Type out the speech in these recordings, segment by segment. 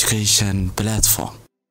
education platform.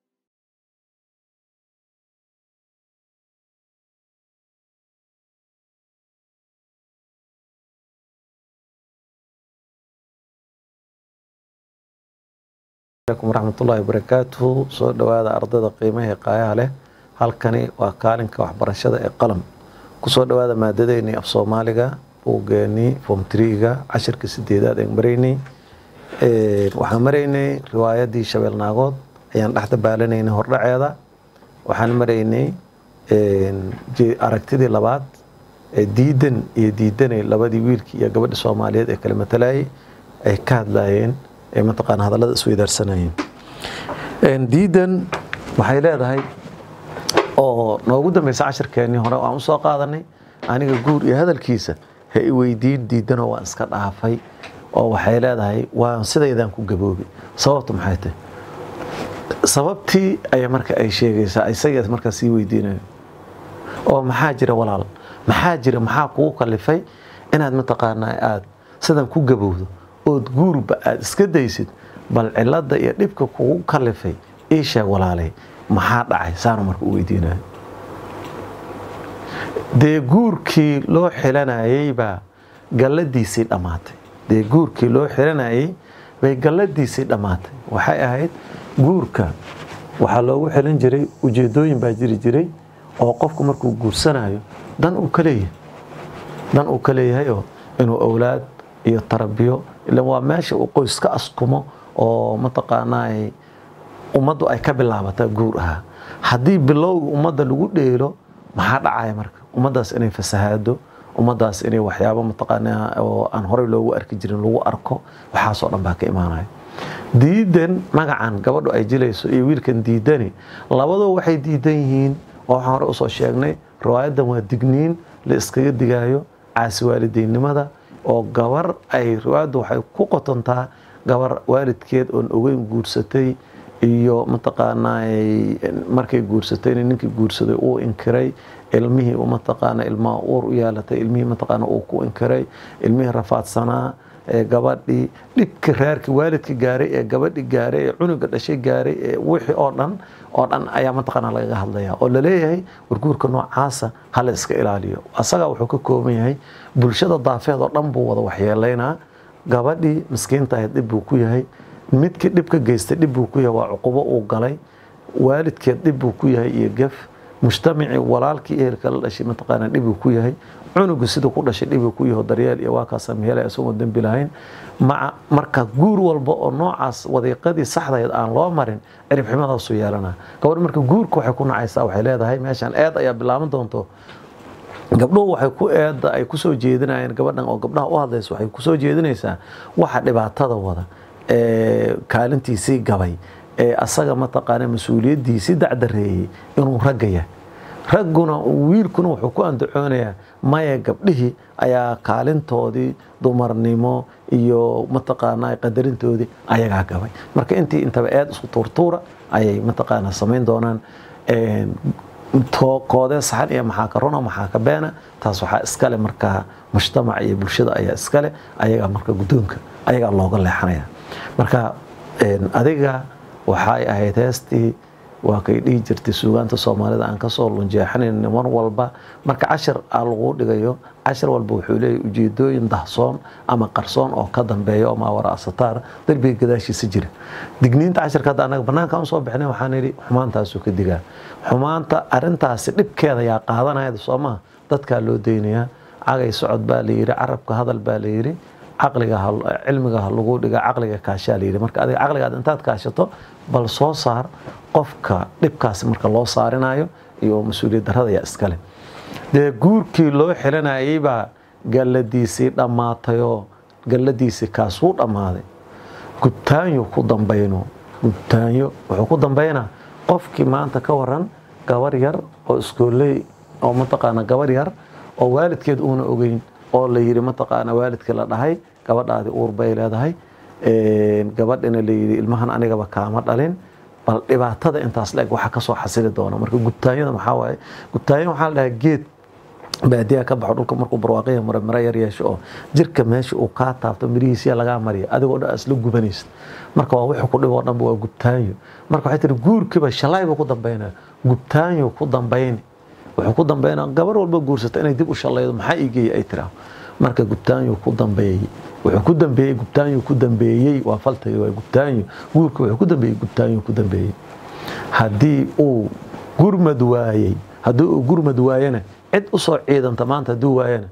alaykum waraxmatullaahi wabarakaatuhu soo dhowaada ardayda qiimaha ee qaayaha leh halkani waa kaalinka waxbarashada ee qalam kusoo dhowaada maadadeennii af soomaaliga buuggeenii form triga cashirka sideedaad aan maraynay waxaan maraynay riwaayadii shabeel naagood ayaan dhexda baalanaynay hordhaceeda waxaan maraynay aragtidii labaad ee diidan iyo diidanay labadii wiilkii iyo gabadhi soomaaliyeed ee kala matalayay ay ka hadlayeen ee mataqaana hadallada isweydaarsanayeen diidan waxay leedahay oo noogu dambeysa cashirkeennii hore aan usoo qaadanay aniga guur iyo hadalkiisa ha i weydiin diidanoo waan iska dhaafay oo waxay leedahay waan sidaydaan ku gaboobay sababtu maxay tahay sababtii ayaa marka ay sheegaysaa isaga markaa sii weydiinayo oo maxaa jira walaal maxaa jira maxaa kugu kalifay inaad mataqaanaa aada sidan ku gabowdo ood guurba aada iska daysid bal cilada iyo dhibka kugu kalifay ii sheeg walaalay maxaa dhacay saanu marka u weydiinayo dee guurkii loo xilanayay baa galladiisii dhammaatay dee guurkii loo xilanayay bay galladiisii dhammaatay waxay ahayd guurka waxaa loogu xilin jiray ujeedooyin baa jiri jiray oo qofku markuu guursanayo dan uu ka leeyahay dan uu ka leeyahayoo inuu owlaad iyo tarabiyo ilan waa meesha uu qoys ka askumo oo mataqaanaa ummaddu ay ka bilaabataa guur ahaa haddii bilowga ummadda lagu dheelo maxaa dhacaya marka ummaddaas inay fasahaado ummaddaas inay waxyaabo mataqaanaa oo aan horey loogu arki jirin lagu arko waxaasoo dhan baa ka imaanaya diidan magacan gabadhu ay jilayso iyo wiilkan diidani labadoo waxay diidan yihiin oo waxaan hore usoo sheegnay riwaayadan waa digniin la iskaga digaayo caasi waalideynimada oo gabar ay riwaayaddu waxay ku qotontaa gabar waalidkeed oon ogeyn guursatay iyo mataqaanaa markay guursatayna ninkii guursaday uu inkiray ilmihii mataqaana ilmaha uur u yeelatay ilmihii mataqaana uu ku inkiray ilmihii rafaadsanaa ee gabadhii dhibka reerka waalidka gaaray ee gabadhi gaaray ee cunuga dhashay gaaray ee wixii oo dhan oo dhan ayaa mataqaana lagaga hadlaya oo laleeyahay warguurka noocaasa hala iska ilaaliyo asagaa wuxuu ka kooban yahay bulshada daafeed oo dhan buu wada waxyeelaynaa gabadhii miskiinta ahayd dhib buu ku yahay midkii dhib ka geystay dhib buu ku yahay waa cuqubo uu galay waalidkeed dhib buu ku yahay iyo gef mujtamacii walaalkii ehelka la dhashay mataqaana dhib buu ku yahay cunugu siduu ku dhashay dhibuu ku yaho daryeel iyo waa kaasa mehelay isagoo dembi lahayn maca marka guur walba oo noocaas wadiiqadii saxdayd aan loo marin cirib xumadaasuu yeelanaa gabadh marka guurka waxay ku nacaysaa waxay leedahay meeshan eed ayaa bilaaban doonto gabdhuhu waxay ku eedda ay kusoo jeedinayeen gabadhan oo gabdhaha u hadlaysa waxay kusoo jeedinaysaa waxa dhibaatada wada ee kaalintiisii gabay ee asaga mataqaana mas-uuliyaddiisii dacdareeyey inuu ragga yahay ragguna wiilkuna wuxuu ku andacoonayaa maya gabdhihii ayaa kaalintoodii dumarnimo iyo mataqaanaa qadarintoodii ayagaa gabay marka intii intaba eed isku tuurtuura ayay mataqaana samayn doonaan koodee saxan iyo maxaa ka runa maxaa ka beena taas waxaa iskale markaa mujtamaca iyo bulshada ayaa iskale ayagaa marka guddoonka ayagaa looga leexanaya marka adiga waxay ahayd heestii waa kay dhihi jirtay suugaanta soomaalida aan kasoo lunjeexanayn mar walba marka cashir aa lagu dhigayo cashir walba wuxuu leeyahy ujeedooyin dahsoon ama qarsoon oo ka dambeeya oo maawara asataar darbiga gadaashiisa jira digniinta cashirka hadda anaga banaanka usoo bixnay waxaan idhi xumaantaasuu ka digaa xumaanta arintaasi dhibkeeda yaa qaadanayada soomaha dadkaa loo deynayaa cagay socod baa layidhi carabka hadal baa layidhi caqliga cilmiga ha lagu dhiga caqliga kaashaa layidhi marka adiga caqligaad intaad kaashato bal soo saar qofka dhibkaasi marka loo saarinayo iyo mas-uuliyad darrada yaa iskale dee guurkii loo xilanayay baa galladiisii dhammaatayoo galladiisii kaasuu dhammaaday gubtaanyo ku dambayno gubtaanyo wuxuu ku dambaynaa qofkii maanta ka waran gabar yar oo iskooley oo mataqaana gabar yar oo waalidkeed uuna ogeyn oo la yidhi mataqaana waalidkii la dhahay gabadhaadii uur bay leedahay gabadhina layidhi ilmahan anigaba kaama dhalin bal dhibaatada intaas la-eg waxa kasoo xasili doona marka gubtaanyada maxaa waaye gubtaanya waxaa la dhahaa geed baadiyaha ka baxo dhulka markuu barwaaqaya mara mara yar yeesho oo jirka meesha uu kaa taabto mirihiisiya lagaa mariya adigoo dhan isla gubanaysa marka waa wixii ku dhibo oo dhanba waa gubtaanyo marka waxay tiri guurkiiba shalay buu ku dambaynaya gubtaanyo ku dambayni wuxuu ku dambaynaa gabar walba guursata inay dib u shalaydo maxaa iigeeyay ay tiraa marka gubtaanyo ku dambeeyey wuxuu ku dambeeyey gubtaanyo ku dambeeyey waa faltagi waa gubtaanyo guurka wuxuu ku dambeeyey gubtaanyo ku dambeeyey haddii uu gurmad waayey haddii uu gurmad waayana cid usoo ciidanta maanta hadduu waayana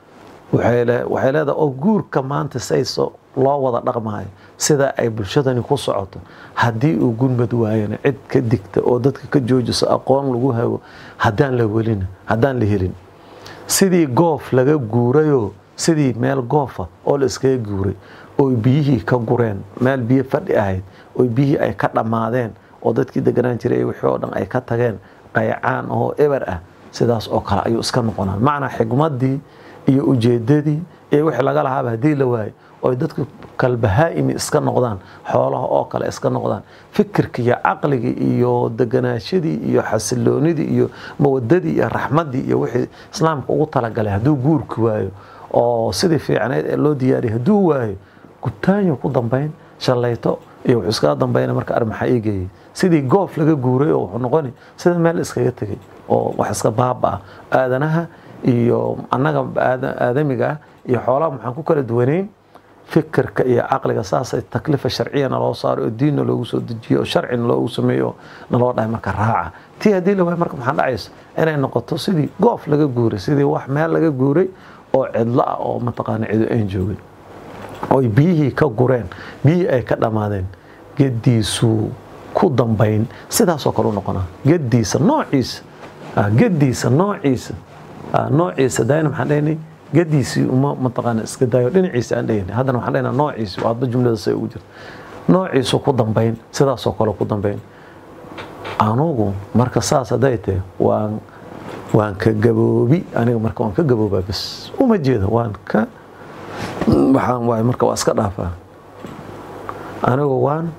waxay leedahay oo guurka maanta sayso loo wada dhaqmaayo sida ay bulshadani ku socoto haddii uu gurmad waayana cid ka digta oo dadka ka joojiso aqoon lagu hago haddaan la welin haddaan la helin sidii goof laga guurayoo sidii meel goofa oo la iskaga guuray oy biyihii ka gureen meel biyo fadhi ahayd oy biyihii ay ka dhammaadeen oo dadkii deganaan jiray wixii oo dhan ay ka tageen qaycaan oo eber ah sidaas oo kale ayuu iska noqonaa macnaa xigmaddii iyo ujeedadii iyo wixii laga lahaaba haddii la waayo oy dadku kalbahaa'imi iska noqdaan xoolaha oo kale iska noqdaan fikirkii iyo caqligii iyo deganaashadii iyo xasiloonidii iyo mawadadii iyo raxmaddii iyo wixii islaamka ugu talagalay hadduu guurki waayo oo sidii fiicneyd ee loo diyaariyay hadduu waayo gubtaanyo ku dambayn shallayto iyo wuxuu iskaga dambayna marka armaxa iigeeyay sidii goof laga guuray oo wuxuu noqoni sida meel iskaga tegay oo wax iska baaba ah aadanaha iyo annaga aadamiga ah iyo xoolaha maxaan ku kala duwanayn fikirka iyo caqliga saasay taklifa sharciyana loo saaro oo diinna loogu soo dejiyo oo sharcina loogu sameeyo naloo dhahay marka raaca tii haddii la waayo marka maxaa dhacaysa inay noqoto sidii goof laga guuray sidii wax meel laga guuray oo cidlo ah oo mataqaana cido aan joogin oy biyihii ka gureen biyihii ay ka dhammaadeen gediisuu ku dambayn sidaasoo kale u noqonaa gediisa noociisa gediisa noociisa noociisa daayna maxaan dhahnay gediisii uma mataqaana iska daayo dhinaciisa aan dhahnay haddana waxaan dhahnaa noociisi hadba jumlada say ugu jirta noociisu ku dambayn sidaasoo kale ku dambayn anugu marka saas hadday tahay waan waan ka gaboobi aniga marka waan ka gaboobaa bas uma jeeda waan ka waxaan waay marka waa iska dhaafaa anigu waan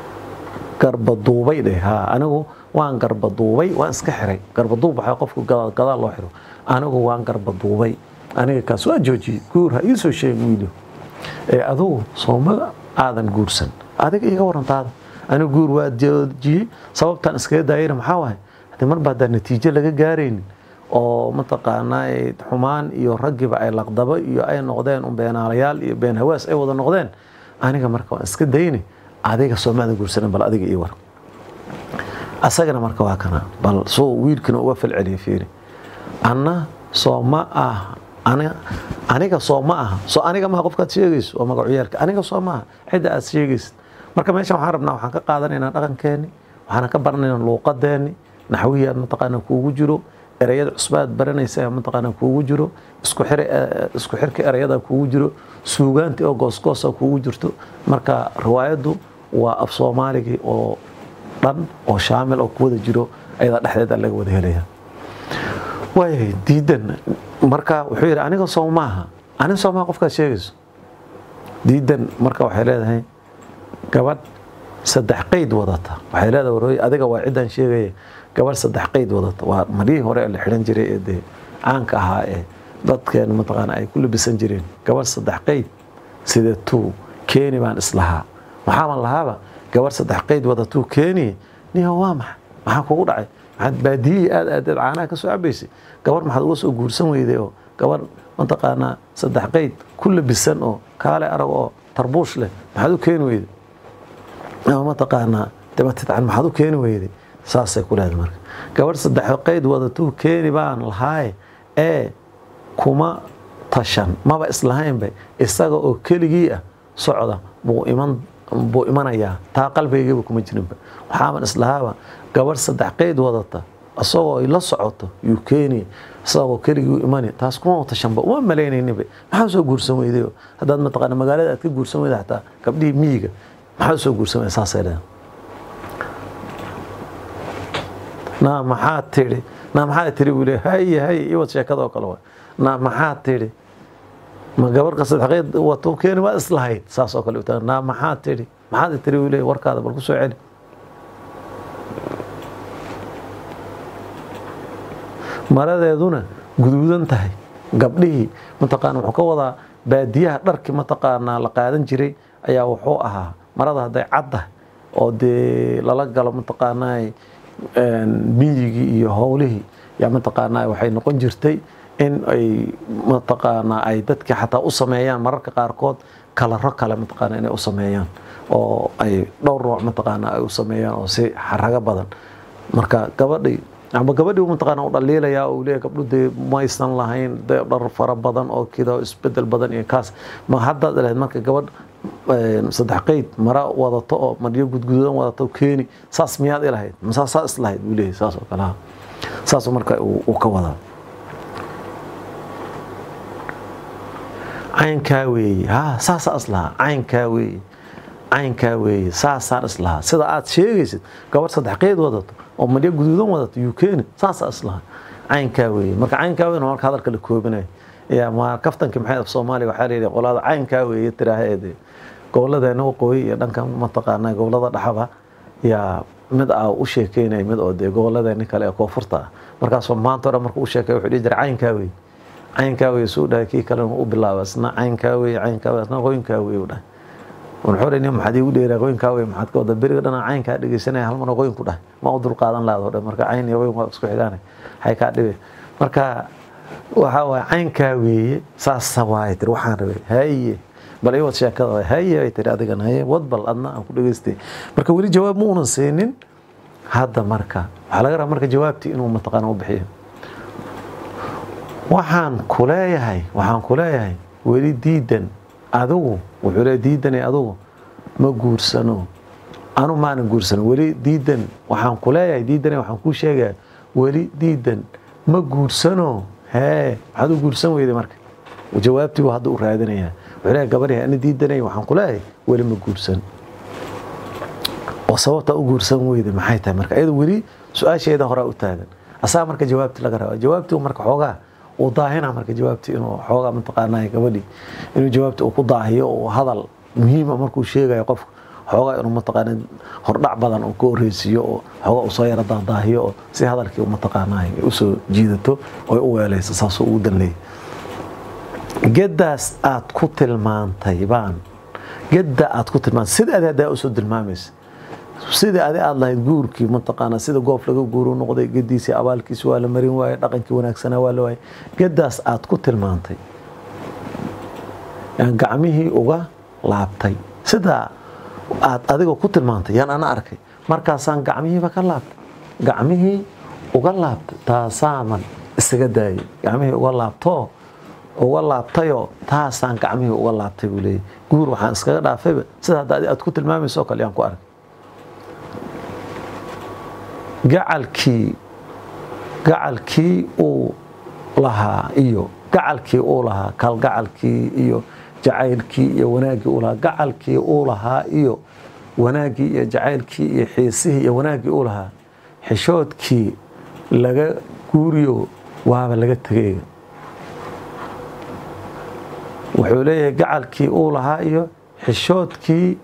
garbaduubay dheh ha anigu waan garbaduubay waan iska xiray garbaduub waxaa qofku gadaal gadaal loo xiro anigu waan garbaduubay aniga kaas waa joojiyey guur ha iisoo sheeg wiilo ee adugu sooma aadan guursan adiga iga warantaada anigu guur waa joojiyey sababtaan iskaga daayayna maxaa waaye haddii marba haddaan natiijo laga gaaraynin oo mataqaanaa xumaan iyo raggiba ay laqdabo iyo ay noqdeen un beenaalayaal iyo been hawaas ay wada noqdeen aniga marka waan iska dayni adiga soomaadan guursanan bal adiga ii war asagana marka waa kana bal soo wiilkina uga falceliya fiiri anna soo ma ah aniga soo ma aha soo aniga maha qofkaad sheegayso oo magacyaalka aniga soo maaha cidda aad sheegaysid marka meeshan waxaan rabnaa waxaan ka qaadanaynaa dhaqankeeni waxaan ka baranaynaa luuqadeeni naxwihii aad mataqaana kuugu jiro ereyada cusbaad baranaysa mataqaana kuugu jiro isku xir isku xirka ereyada kuugu jiro suugaantii oo goosgoosa kuugu jirto marka riwaayaddu waa af soomaaligii oo dhan oo shaamil oo kuwada jiro ayada dhexdeeda laga wada helaya waayahay diidan marka wuxuu yidhi aniga soo maaha aniga soo maaha qofkaad sheegayso diidan marka waxay leedahay gabadh saddex qeyd wadata waxay leedahay warooy adiga waa ciddaan sheegaya gabadh saddex qeyd wadata waa marihii hore la xidhan jiray ee dee caanka ahaa ee dadkeen mataqaana ay ku labisan jireen gabadh saddex qeyd sida tuu keeni baan islahaa maxaaban lahaaba gabadh saddex qeyd wadatuu keeni niyo waa maxay maxaa kugu dhacay maxaad baadiyihii aad aadeed caanaha ka soo cabaysay gabarh maxaad uga soo guursan weyday oo gabarh mataqaanaa saddex qeyd ku labisan oo kaale arag oo tarbuush leh maxaad u keeni weyday ama mataqaanaa dabatidcan maxaad u keeni weyday saasay ku leedahay marka gabarh saddex qeyd wadatuu keeni baan lahaaye ee kuma tashan maba islahaynba isaga oo keligii ah socda buu iman buu imanayaa taa qalbigayba kuma jirinba waxaaban islahaaba gabarh saddex qeyd wadata isagoo ay la socoto yuu keeni isagoo keligii imani taas kuma tashanba uma malaynayninba maxaa soo guursan weydayo haddaad mataqaana magaalada aad ka guursan weyda xataa gabdhihii miyiga maxaa soo guursan weyda saasay leedahay naa maxaa tidhi naa maxaa tidhi buu leeyahay haye haye iwad sheekada oo kale waa naa maxaa tidhi ma gabarka sadexqeyd wato keeni waa islahayd saas oo kale utaa naa maxaa tidhi maxaad tidhi buu leeyahay warkaada bal ku soo celi maradeeduna guduudan tahay gabdhihii mataqaana wuxuu ka wadaa baadiyaha dharkii mataqaanaa la qaadan jiray ayaa wuxuu ahaa marada hadday cadda oo dee lala galo mataqaanaa miyigii iyo howlihii yaa mataqaanaa waxay noqon jirtay in ay mataqaanaa ay dadkii xataa u sameeyaan mararka qaarkood kalaro kale mataqaana inay u sameeyaan oo ay dhowr nooc mataqaana ay u sameeyaan oo si xarago badan marka gabadhii ama gabadhii mataqaana u dhaliilaya uu leeyahay gabdhu dee maysan lahayn dee dhar fara badan oo kida isbedel badan iyo kaas ma haddaad lahayd marka gabadh saddex qeyd mara wadato oo maryo gudgududan wadato keeni saas miyaad ilahayd masaa saa islahayd buu leeyahay saas oo kale saasuu marka uu ka wadaa caynkaa weeye ha saasaa islahaa caynkaa weeye caynkaa weeye saasaan islahaa sida aad sheegaysid gabadh saddex qeyd wadato oo madyo guduudan wadato yuu keeni saasaa islahaa caynkaa weeye marka caynkaa weyn marka hadalka la koobinayo yaa ma kaftankii maxay af soomaaliya waxaa layidhi qolada caynkaa weeye tiraaheede gobolladeena waqooyi iyo dhanka mataqaanaa gobollada dhaxaba yaa mid aa u sheekeynaya mid oo dee gobolladeeni kale ee koonfurta ah markaasoo maanta o dhan marka u sheekay wuxuu dhihi jiray caynkaa weeye caynkaa wey suu dhahay kii kalena u bilaaba isna caynkaa wey caynkaa wey isna qoynkaa wey u dhahay wuxuu dhahay nin maxaad iigu dheeraa qoynkaa wey maxaad ka wada beriga dhana caynkaa dhegeysanaya hal mar qoyn ku dhahay ma u dulqaadan laado dhan marka cayn iyo qoyn waa isku xigaanay hay kaa dhibe marka waxaa waaye caynkaa weeye saasa waaye tiri waxaan rabay haye bal ii wad sheekada haye ay tiri adigan haye wad bal adna aan ku dhegeystay marka weli jawaab ma unan siinin hadda marka waxaa laga rabaa marka jawaabtii inuu mataqaana u bixiyo waxaan ku leeyahay waxaan ku leeyahay weli diidan adigu wuxuu leeyahay diidanay adigu ma guursano anu maanan guursano weli diidan waxaan ku leeyahay diidanay waxaan kuu sheegaya weli diidan ma guursano hee maxaad u guursan weyday marka jawaabtii buu hadda u raadinayaa wuxuu leeyahay gabadhii ana diidanay waxaan ku leeyahay weli ma guursan oo sababta u guursan weyday maxay tahay marka iyada weli su-aasheeda horaa u taagan asaga marka jawaabtii laga rabaa jawaabtii marka xoogaa uu daahina marka jawaabtii inuu xoogaa mataqaanaa gabadhii inuu jawaabtii uu ku daahiyo oo hadal muhiima markuu sheegayo qofka xoogaa inuu mataqaana hordhac badan uu ka horreysiiyo oo xoogaa uu soo yara daadaahiyo oo si hadalkii mataqaanaa usoo jiidato oo u weelayso saasuu ugu danleeyay geddaas aad ku tilmaantay baan gedda aad ku tilmaantay sida adi haddaa usoo tilmaamaysa sidii adi aad lahayd guurkii mataqaanaa sida goof laga guuru noqday gediisii abaalkiisi waa la marin waaye dhaqankii wanaagsanaa waa la waayey geddaas aad ku tilmaantay yaan gacmihii uga laabtay sidaa aad adiga ku tilmaantay yaan ana arkay markaasaan gacmihiiba ka laabtay gacmihii uga laabtay taasaaman isaga daayay gacmihii uga laabtoo uga laabtayoo taasaan gacmihii uga laabtay buu leeyay guur waxaan iskaga dhaafayba sida hadda adi aad ku tilmaamayso oo kale yaan ku arkay gacalkii gacalkii uu lahaa iyo gacalkii uu lahaa kalgacalkii iyo jacaylkii iyo wanaaggii uu lahaa gacalkii uu lahaa iyo wanaaggii iyo jacaylkii iyo xiisihii iyo wanaaggii uu lahaa xishoodkii laga guuriyo waaba laga tegayga wuxuu leeyahay gacalkii uu lahaa iyo xishoodkii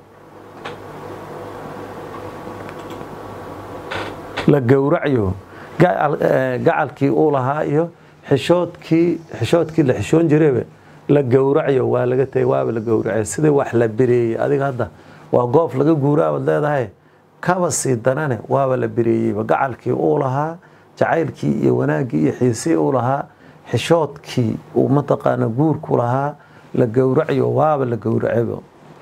la gowracyo gacalkii uu lahaa iyo xishoodkii xishoodkii la xishoon jirayba la gowracyo waa laga tegay waaba la gowracay sidii wax la bireeyey adiga hadda waa goof laga guuraabaad leedahay kaba sii danane waaba la bireeyeyba gacalkii uu lahaa jacaylkii iyo wanaaggii iyo xiisii uu lahaa xishoodkii uu mataqaana guurku lahaa la gowracyo waaba la gowracayba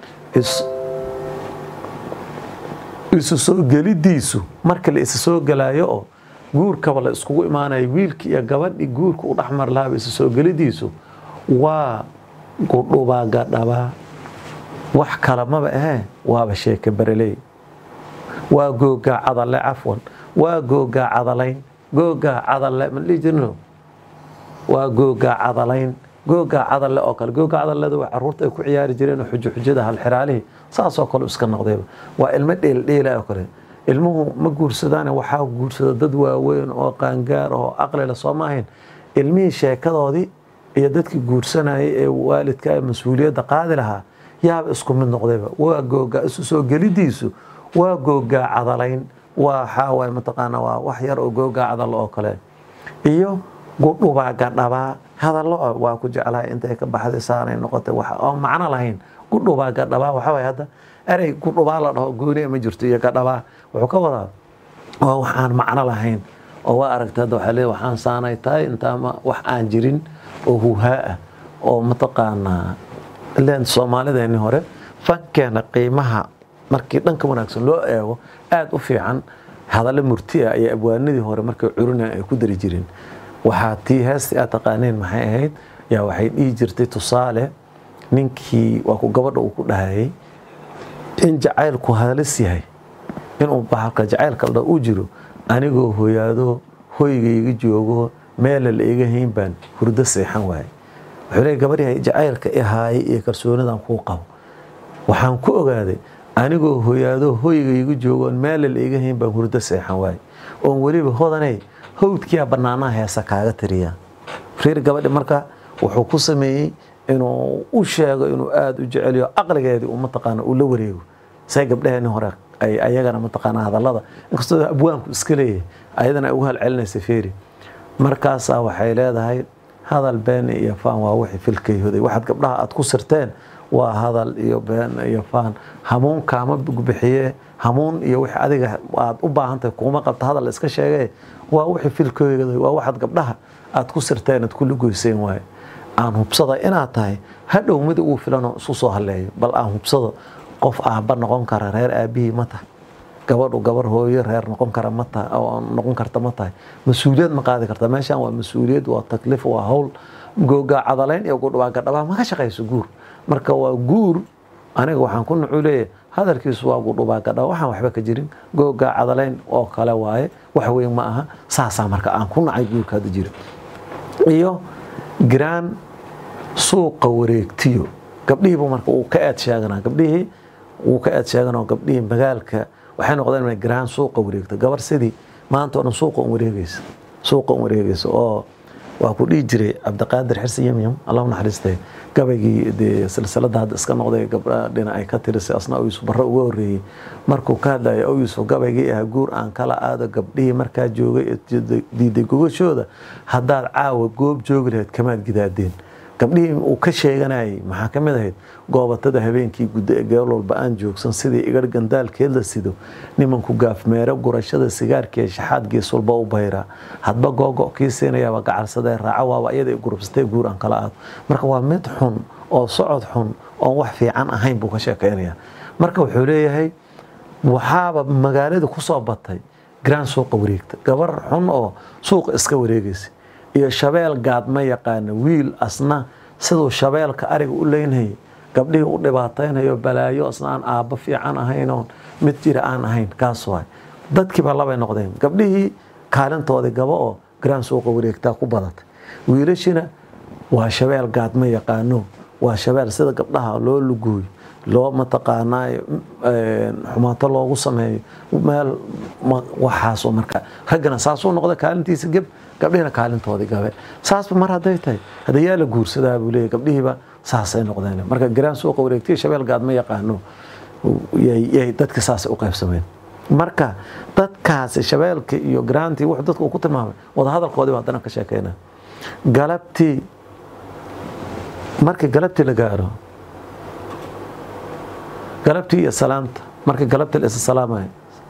isu soo gelidiisu marka la isa soo gelaayo oo guurkaba la iskugu imaanayo wiilkii iyo gabadhii guurka u dhexmar lahaaba isu soo gelidiisu waa gudhubaa gadhabaa wax kale maba ahee waaba sheeke bareley waa googaa cadale cafwan waa googaa cadalayn googaa cadale ma dhihi jirno waa googaa cadalayn googaa cadalle oo kale googaa cadalleda waa caruurta ay ku ciyaari jireen oo xujo xujada halxiraalihii saasoo kale iska noqdayba waa ilmo dheeldheela oo kale ilmuhu ma guursadaane waxaa guursada dad waaweyn oo qaangaar oo aqlila soo ma ahayn ilmihii sheekadoodii iyo dadkii guursanayay ee waalidka ee mas-uuliyadda qaadi lahaa yaaba isku mid noqdayba waa googaa isu soo gelidiisu waa googaa cadalayn waa waxaa waay mataqaana waa wax yar oo googaa cadal oo kale iyo gudhubaa gadhabaa hadallo ah waa ku jeclahay intay ka baxday saanay noqotay wax oo macno lahayn gudhubaa gadhabaa waxa waye hadda erey gudhubaa la dhaho gooni ma jirto iyo gadhabaa wuxuu ka wadaa waa wax aan macno lahayn oo waa aragtay hadda waxaa leeyahay waxaan saanay tahay intaama wax aan jirin oo huhaa ah oo mataqaanaa ileen soomaalideeni hore fankeena qiimaha markii dhanka wanaagsan loo eego aada u fiican hadallo murti ah iyo abwaanadii hore markay curinayan ay ku dari jireen waxaa tii heestii aad taqaaneen maxay ahayd yaa waxay dhihi jirtay tusaale ninkii waa ku gabadha uu ku dhahayay in jacaylku halis yahay inuu bahalka jacaylka la u jiro anigoo hoyaado hoygayga joogo meela la iga hayn baan hurdo seexan waaye wuxuu leeyahy gabadhii jacaylka ihaayay iyo kalsoonidan kuu qabo waxaan ku ogaaday anigoo hoyaado hoygayga joogoon meela la iga hayn baan hurdo seexan waaye oon weliba hodanay hawdkiyaa bannaanaha heesa kaaga tiriyaa reer gabadhi marka wuxuu ku sameeyey inuu u sheego inuu aada u jeceliyo aqligeedii uu mataqaana uu la wareego say gabdhaheeni hore ay ayagana mataqaana hadallada inkastoo abwaanku iska leeyahay ayadana ay ugu halcelinaysa feeri markaasaa waxay leedahay hadal been iyo faan waa wixii filkayhoday waxaad gabdhaha aad ku sirteen waa hadal iyo been iyo faan hamuun kaama bixiye hamuun iyo wixii adiga aad u baahantahay kuma qabta hadal iska sheegee waa wixii filkayhoday waa waxaad gabdhaha aad ku sirteen aad kula goyseen waaye aan hubsada inaad tahay hadhow mid ugu filanoo isu soo haleeyo bal aan hubsado qof aabba noqon kara reer aabihii ma tahay gabadhu gabar hooyo reer noqon kara ma tahay oo noqon karta ma tahay mas-uuliyad ma qaadi karta meeshan waa mas-uuliyad waa takliif waa hawl googaa cadalayn iyo gudhubaa gadhabaa ma ka shaqayso guur marka waa guur aniga waxaan ku nucu leeyahay hadalkiisu waa gudhubaa gadhaba waxaan waxba ka jirin googaa cadalayn oo kale waaye wax weyn ma aha saasaa marka aan ku nacay guurka hadda jira iyo giraan suuqa wareegtiyo gabdhihiibu marka uu ka eed sheeganaa gabdhihii wuu ka eed sheeganoo gabdhihii magaalka waxay noqdeen inay giraan suuqa wareegto gabar sidii maanta oo dhan suuqa un wareegeysa suuqa un wareegeysa oo waa ku dhihi jiray cabdiqaadir xirsi yamyam allah u naxariistay gabaygii dee silsilada hadda iska noqday gabdha dhina ay ka tirisay asna oo yuusuf barre uga horreeyey markuu ka hadlaya oo yuusuf gabaygii ahaa guur aan kala aado gabdhihii markaa joogay ee diiday gogashooda haddaad caawa goob joogi lahayd kamaad gidaadeen gabdhihii uu ka sheeganayay maxaa ka mid ahayd goobatada habeenkii guddo ee geel walba aan joogsan sidii igar gandaalkeed la sido nimanku gaafmeero gurashada sigaarkii shaxaad gees walba u bayraa hadba googo kii siinayaaba gacalsadee raaco waaba iyada gurubsatee guur aan kala aado marka waa mid xun oo socod xun oon wax fiican ahayn buu ka sheekeynaya marka wuxuu leeyahay waxaaba magaalada ku soo batay grand suuqa wareegta gabar xun oo suuqa iska wareegaysa iyo shabeel gaadma yaqaana wiil asna siduu shabeelka ariga u leynayay gabdhihii u dhibaataynayo balaayo asna aan aabbo fiican ahaynoon mid jira aan ahayn kaas waay dadkiiba labay noqdeen gabdhihii kaalintoodii gabo oo grand suuqa wareegtaa ku badatay wiilashina waa shabeel gaadma yaqaano waa shabeel sida gabdhaha loo lugooyo loo mataqaanaayo xumaato loogu sameeyo meel waxaasoo marka raggana saasuu noqda kaalintiisa geb gabdhihina kaalintoodii gabe saasba mar hadday tahay hadayaa la guursadaa buu leeyahy gabdhihiiba saasay noqdeen marka garaan suuqa wareegtiya shabeel gaad ma yaqaano yay dadka saasay u qaybsameen marka dadkaasi shabeelka iyo garaantii wuxuu dadka uu ku tilmaamay wadahadalkoodii haddana ka sheekeyna galabtii markii galabtii la gaaro galabtii iyo salaamta markii galabtii la isa salaamayo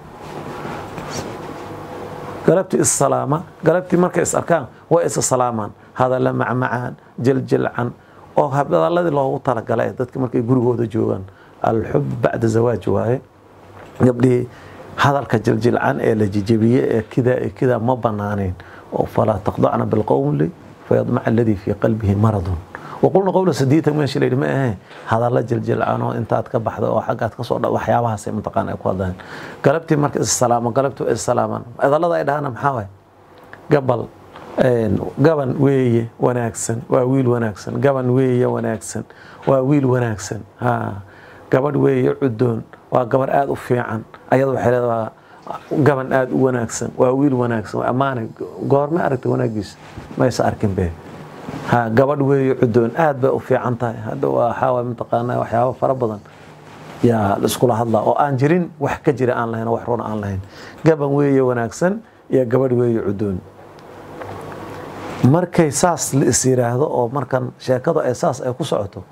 galabtii is salaama galabtii markay is arkaan way isa salaamaan hadalla macmacaan jiljilcan oo hadaladii loogu talagalay dadka markay gurigooda joogaan alxub bacda zawaaj waaye gabdhihii hadalka jiljilcan ee la jijabiye ee kida ee kida ma banaanayn oo falaa taqdacna bilqowli fayadmaca aladii fii qalbihi maradun waqulna qowla sadiitan meesha la yidhi ma ahe hadalla jiljilcanoo intaad ka baxda oo xaggaad kasoo dha waxyaabahaasay mataqaan ay ku hadlaan galabtii marka issalaamo galabtii waa issalaamaan hadallada ay dhahana maxaa waay gabal gaban weeye wanaagsan waa wiil wanaagsan gaban weeye wanaagsan waa wiil wanaagsan ha gabadh weeye cudoon waa gabar aada u fiican ayada waxay leedahay gaban aada u wanaagsan waa wiil wanaagsan waa ammaanay goorma aragta wanaagiisa maysa arkin bee ha gabadh weeye cudoon aad bay u fiican tahay hadda waxaa mataqaanaa waxyaabo fara badan yaa laiskula hadlaa oo aan jirin wax ka jira aan lahayn oo wax runa aan lahayn gaban weeye wanaagsan iyo gabadh weeye cudoon markay saas la is yiraahdo oo markan sheekadu ay saas ay ku socoto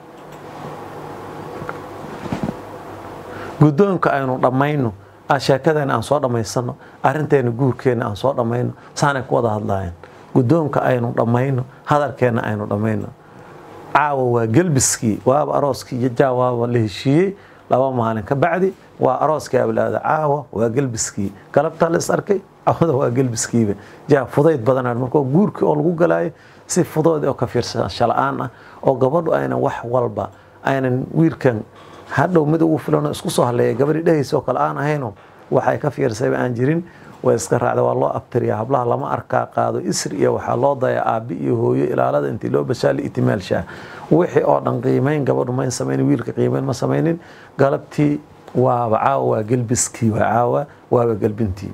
guddoonka aynu dhammayno sheekadeena aan soo dhammaysano arrinteena guurkeena aan soo dhammayno saanay ku wada hadlaayeen guddoonka aynu dhammayno hadalkeena aynu dhammayno caawa waa gelbiskii waaba arooskii iyo jaa waaba la heshiiyey laba maalin ka bacdi waa arooskii ablaada caawa waa gelbiskii galabtaa la is arkay cawada waa gelbiskiiba jaa fudayd badanaa markoo guurkii oo lagu galaayo si fudood oo ka fiirsasho la-aan ah oo gabadhu aynan wax walba aynan wiilkan hadhow mid ugu filanoo isku soo haleeya gabadhii dhehaysa oo kale aan ahayno waxay ka fiirsayba aan jirin way iska raacda waa loo abtiriyaa hablaha lama arkaa qaado isri iyo waxaa loo dayaa aabi iyo hooyo ilaalada intii loo bashaali itimaalshaa wixii oo dhan qiimayn gabadhu mayn samaynin wiilka qiimayn ma samaynin galabtii waaba caawa waa gelbiskii waa caawa waaba gelbintii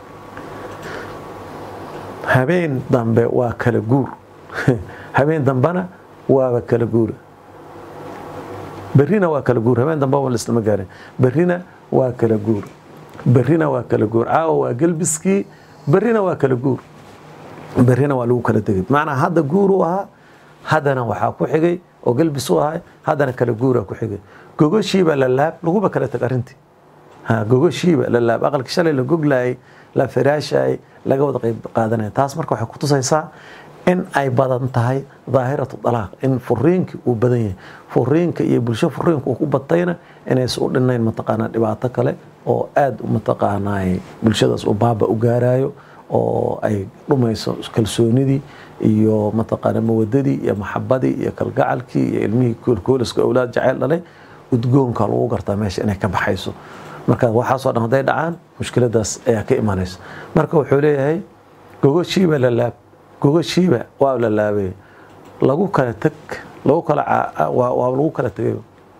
habeen dambe waa kala guur habeen dambena waaba kala guura berrina waa kala guur habeen dambeba laislama gaarin berrina waa kala guur berrina waa kala guur caawa waa gelbiskii berrina waa kala guur berrina waa lagu kala tegay macnaa hadda guur u ahaa haddana waxaa ku xigay oo gelbis u ahay haddana kala guuraa ku xigay gogoshiiba la laab laguba kala teg arrintii gogoshiiba la laab aqalki shalay la goglaayay la firaashayay laga wada qayb qaadanaya taas marka waxay kutusaysaa in ay badan tahay daahiratu dalaaq in furiinkii uu badan yahay furiinka iyo bulsho furiinka uu ku batayna inaysa u dhinayn mataqaanaa dhibaato kale oo aad mataqaanaa bulshadaas uu baaba u gaarayo oo ay dhumayso kalsoonidii iyo mataqaana mawadadii iyo maxabadii iyo kalgacalkii iyo ilmihii koolkooliska awlaad jacayl dhalay udgoonka lagu gartaa meesha inay ka baxayso marka waxaasoo dhan hadday dhacaan mushkiladaas ayaa ka imanaysa marka wuxuu leeyahay gogoshiiba la laab gogoshiiba waa la laabay lagu kala teg lagu kala waa lagu kala tegay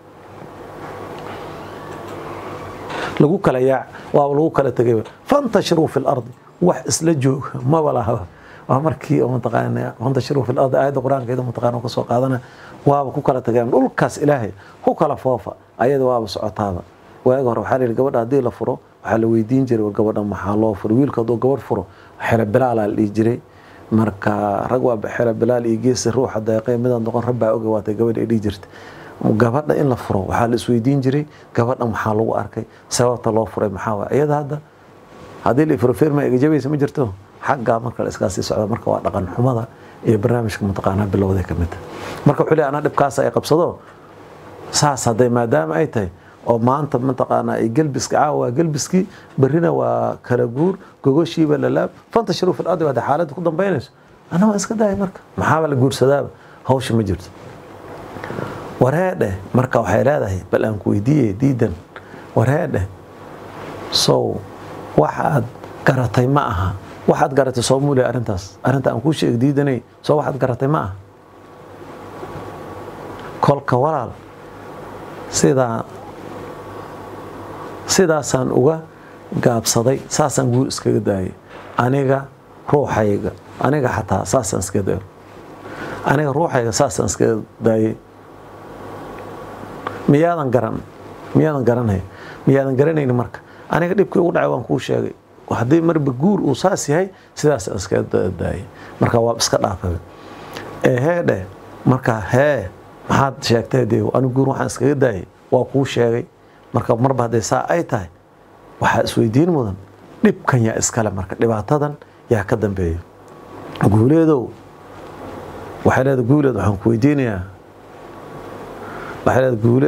lagu kala yaac waa lagu kala tegay fantashiruu fi lardi wax isla jooga maba laha waa markii oo mataqaana fantashiruu fi lardi aayadda qur-aankeeda mataqaana ka soo qaadana waaba ku kala tegeen dhulkaas ilaahay ku kala foofa ayada waaba socotaaba waaga hore waxaa la yidhi gabadha haddii la furo waxaa la weydiin jiray war gabadha maxaa loo furo wiilka hadduu gabadh furo xele bilaalaa la dhihi jiray marka rag waa xele bilaal iyo geesi ruuxa deeqay midaan noqon rabbaa oga waatay gabadha ay dhihi jirta gabadha in la furo waxaa la isweydiin jiray gabadha maxaa lagu arkay sababta loo furay maxaa waay iyada hadda haddii la furo firma igajabaysa ma jirto xaggaa marka la iskaasii socda marka waa dhaqan xumada iyo barnaamijka mataqaanaa bilowday ka mid marka wuxuu leeyahay anaa dhibkaas ay qabsado saas hadday maadaama ay tahay oo maanta mataqaanaa ay gelbiska caawa waa gelbiskii berrina waa kala guur gogoshiiba lalaab fantashiruu fil ardi hadday xaaladda ku dambaynayso ana waa iska daaya marka maxaaba la guursadaaba hawsha ma jirto wareedhe marka waxay leedahay bal aan ku weydiiye diidan wareedhe sow waxaad garatay ma aha waxaad garatay soo muule arrintaas arrinta aan kuu sheeg diidanay soo waxaad garatay ma aha kolka walaal sidaa sidaasaan uga gaabsaday saasaan guur iskaga daayay aniga ruuxayga aniga xataa saasaan iskaga daayay aniga ruuxayga saasaan iskaga daayay miyaadan garan miyaadan garanay miyaadan garanayni marka aniga dhibkii ugu dhacay waan kuu sheegay haddii marba guur uu saas yahay sidaasaan iskaga daayay marka waa iska dhaafay ee hee dheh marka hee maxaad sheegtay dee anigu guur waxaan iskaga daayay waa kuu sheegay marka marba hadday saa ay tahay waxaa isweydiin mudan dhibkan yaa iskale marka dhibaatadan yaa ka dambeeya guuleedow waxay leedahay guuleed waxaan ku weydiinayaa waxay leedahay guule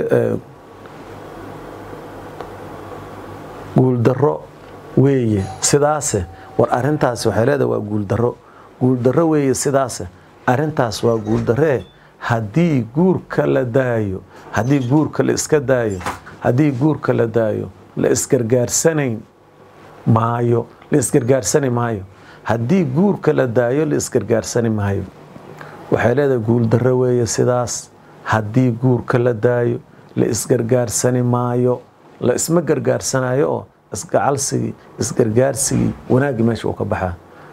guuldarro weeye sidaase war arrintaasi waxay leedahay waa guuldarro guuldarro weeye sidaase arrintaas waa guuldarree haddii guurka la daayo haddii guurka la iska daayo haddii guurka la daayo la isgargaarsanayn maayo la isgargaarsani maayo haddii guurka la daayo la isgargaarsani maayo waxay leedahay guuldarro weeye sidaas haddii guurka la daayo la isgargaarsani maayo la isma gargaarsanayo oo isgacalsigii isgargaarsigii wanaaggii meesha uu ka baxaa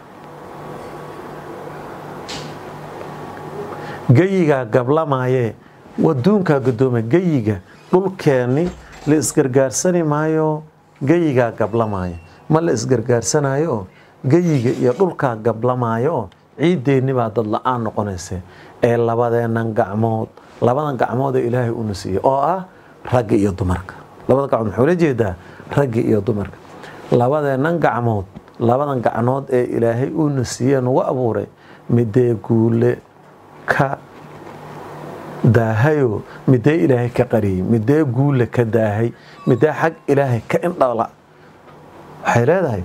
geyigaa gablamaayee waduunkaa gadooma geyiga dhulkeenni la isgargaarsani maayo geyigaa gablamaayo ma la isgargaarsanayo oo geyiga iyo dhulkaa gablamaayo oo ciiddeenni baa dad la-aan noqonaysa ee labadeennan gacmood labadan gacmood ee ilaahay una siiyey oo ah ragga iyo dumarka labada gacmood maxuu la jeedaa ragga iyo dumarka labadeennan gacmood labadan gacnood ee ilaahay uuna siiyee nagu abuuray midee guule ka daahayo midee ilaahay ka qariyey midee guule ka daahay midee xag ilaahay ka indhala waxay leedahay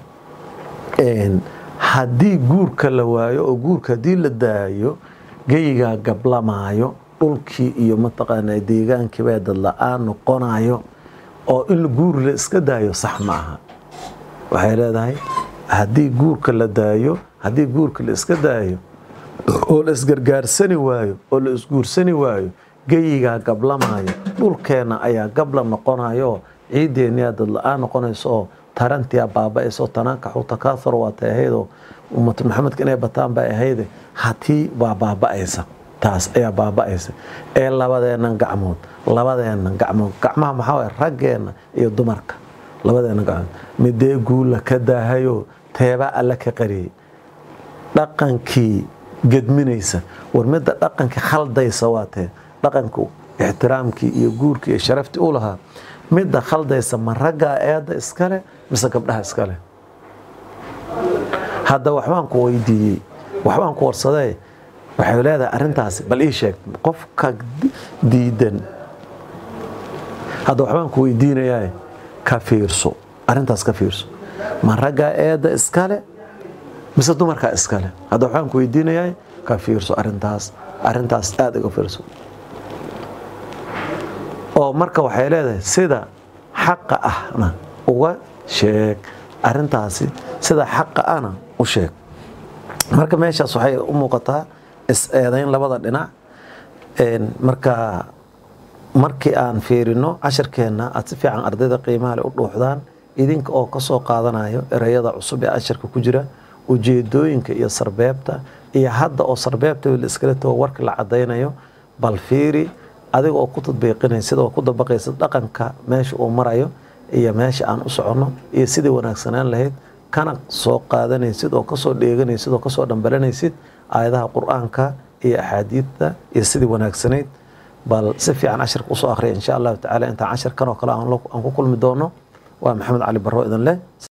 haddii guurka la waayo oo guurka haddii la daayo geyigaa gablamaayo dhulkii iyo mataqaanaa deegaankii baa dad la-aan noqonayo oo in guur la iska daayo sax ma aha waxay leedahay haddii guurka la daayo haddii guurka la iska daayo oo la isgargaarsani waayo oo la isguursani waayo geyigaa gablamaayo dhulkeenna ayaa gabla noqonayo ciiddeenniyaa dad la-aan noqonayso oo tarantiyaa baaba-ayso tanaankaxu takaahur waatay ahaydoo ummatu maxamedka inay bataan bay ahayde hatii waa baaba-aysa taas ayaa baaba-aysa ee labadeennan gacmood labadeennan gacmood gacmaha maxaa waye raggeenna iyo dumarka labadeennan gacmood midee guulla ka daahayo teebaa alle ka qariyey dhaqankii gedminaysa war midda dhaqankii khaldaysa waa tee dhaqanku ixtiraamkii iyo guurkii iyo sharaftii u lahaa midda khaldaysa ma raggaa eedda iskale mise gabdhaha iskale hadda waxbaan ku weydiiyey waxbaan ku warsadee waxay leedahay arrintaasi bal ii sheeg qofka diidan hadda waxbaan ku weydiinayaa ka fiirso arrintaas ka fiirso ma raggaa eedda iskale mise dumarkaa iskale hadda waxbaan ku weydiinayaa ka fiirso arrintaas arrintaas aada iga fiirso oo marka waxay leedahay sida xaqa ahna uga sheeg arrintaasi sida xaqa ahna u sheeg marka meeshaas waxay u muuqataa is-eedayn labada dhinac marka markii aan fiirino casharkeenna aad si fiican ardayda qiimaha le u dhuuxdaan idinka oo ka soo qaadanayo ereyada cusub ee casharka ku jira ujeedooyinka iyo sarbeebta iyo hadda oo sarbeebta la iskala tago warka la cadaynayo bal fiiri adiga oo ku tadbiiqinaysid oo ku dabaqaysid dhaqanka meesha uu marayo iyo meesha aan u soconno iyo sidii wanaagsanaan lahayd kana soo qaadanaysid oo kasoo dheeganaysid oo kasoo dhambalanaysid aayadaha qur-aanka iyo axaadiidta iyo sidii wanaagsanayd bal si fiican casharka usoo akhriya insha allahu tacala intaan casharkan oo kale aan ku kulmi doono waa maxamed cali barro idin leh